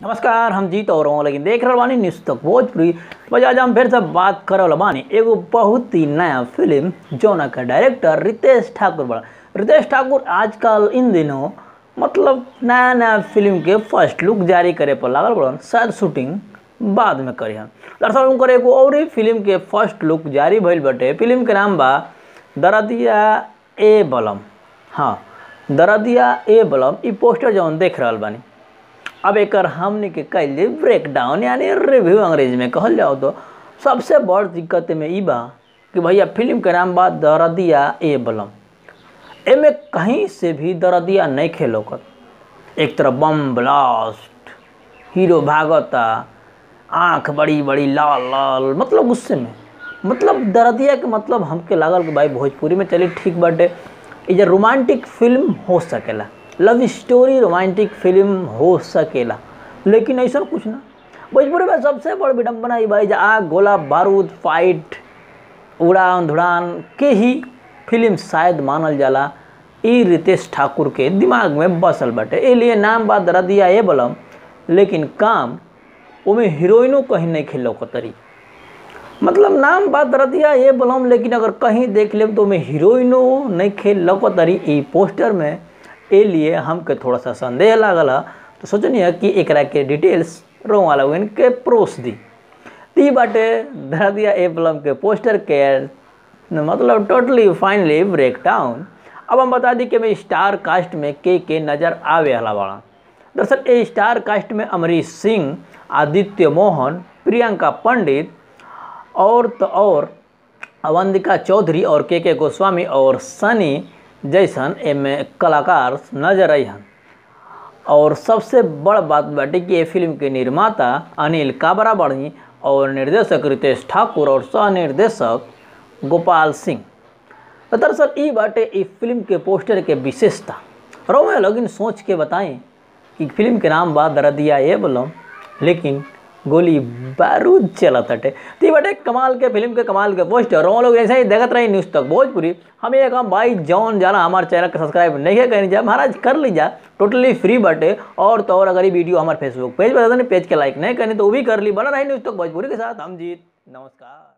नमस्कार हम जीत और हूँ लेकिन देख रहल बानी न्यूज़ तक भोजपुरी बस आज हम फिर से बात करल बानी एगो बहुत ही नया फिल्म जौना का डायरेक्टर रितेश ठाकुर बड़ा रितेश ठाकुर आजकल इन दिनों मतलब नया नया फिल्म के फर्स्ट लुक जारी करे पर लागल बड़न शायद शूटिंग बाद में करी हम दरअसल उनकर एगो और ही फिल्म के फर्स्ट लुक जारी भइल बटे फिल्म के नाम बा दरदिया ए बलम हाँ दरदिया ए बलम ई पोस्टर जौन देख रहल बानी अब एकर हमने के कैले ब्रेक डाउन यानी रिव्यू अंग्रेजी में कहल जाओ तो सबसे बड़ दिक्कत में ई बा कि भैया फिल्म के नाम बा दरदिया ए बलम एमे कहीं से भी दरदिया नहीं खेलोकत एक तरफ बम ब्लास्ट हीरो भागता आँख बड़ी बड़ी लाल लाल मतलब गुस्से में मतलब दरदिया के मतलब हमके लागल कि भाई भोजपुरी में चली ठीक बाटे ई जे रोमांटिक फिल्म हो सकेला लव स्टोरी रोमांटिक फिल्म हो सकेला लेकिन ऐसा कुछ ना भोजपुरी में सबसे बड़ विडम्बना ई भाई जे आग गोला बारूद फाइट उड़ान धुड़ान के ही फिल्म शायद मानल जाला ई रितेश ठाकुर के दिमाग में बसल बाटे ए लिए नाम बा दरदिया ए बलम लेकिन काम ओमे हीरोइनो कहीं नहीं खेलो तरी मतलब नाम बात दरदिया ये बलम लेकिन अगर कहीं देख लेब तो में हीरोइनो नहीं खेल लौकतरी ई पोस्टर में ए लिए हमके थोड़ा सा संदेह लागल है तो सोचनी है कि एकरा के डिटेल्स रो वाला के प्रोस दी ती बाटे दरदिया ए बलम के पोस्टर के मतलब टोटली फाइनली ब्रेक डाउन अब हम बता दी कि मैं स्टार कास्ट में के के नज़र आवे वाला बड़ा दरअसल ए स्टार कास्ट में अमरीश सिंह आदित्य मोहन प्रियंका पंडित और तो और अवंतिका चौधरी और के के गोस्वामी और सनी जैसन एमे कलाकार नजर अहन और सबसे बड़ बात बाटे कि ये फिल्म के निर्माता अनिल काबरा बढ़ी और निर्देशक रितेश ठाकुर और सह निर्देशक गोपाल सिंह तो दरअसल ई बाटे ई फिल्म के पोस्टर के विशेषता रोमे लोगिन सोच के बताएं कि फिल्म के नाम बा दरदिया ये बोलम लेकिन गोली बारूद चलत हटे तो ये बटे कमाल के फिल्म के कमाल के पोस्टर हम लोग ऐसे ही देखते रही न्यूज़ तक भोजपुरी हमें एक हम भाई जौन जाना हमारे चैनल के सब्सक्राइब नहीं है कहीं जा महाराज कर लीजा टोटली फ्री बटे और तो और अगर ये वीडियो हमारे फेसबुक पेज पर पेज के लाइक नहीं करनी तो वो भी कर ली बना रही न्यूज़ तक भोजपुरी के साथ हम जीत नमस्कार